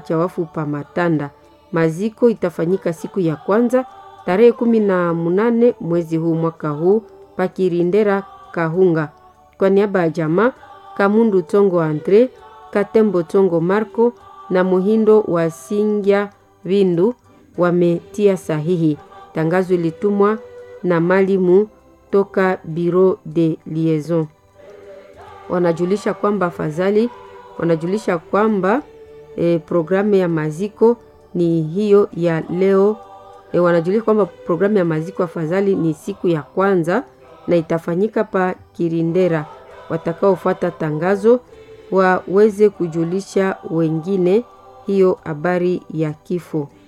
cha wafu pa Matanda. Maziko itafanyika siku ya kwanza tarehe kumi na munane mwezi huu mwaka huu pakirindera Kahunga. Kwa niaba ya jamaa Kamundu Tongo Andre, Katembo Tongo Marco na Muhindo wa Singya Vindu wametia sahihi. Tangazo ilitumwa na malimu toka Bureau de Liaison. Wanajulisha kwamba afadhali wanajulisha kwamba e, programu ya maziko ni hiyo ya leo e, wanajulisha kwamba programu ya maziko afadhali ni siku ya kwanza na itafanyika pa Kirindera. Watakaofuata tangazo waweze kujulisha wengine hiyo habari ya kifo.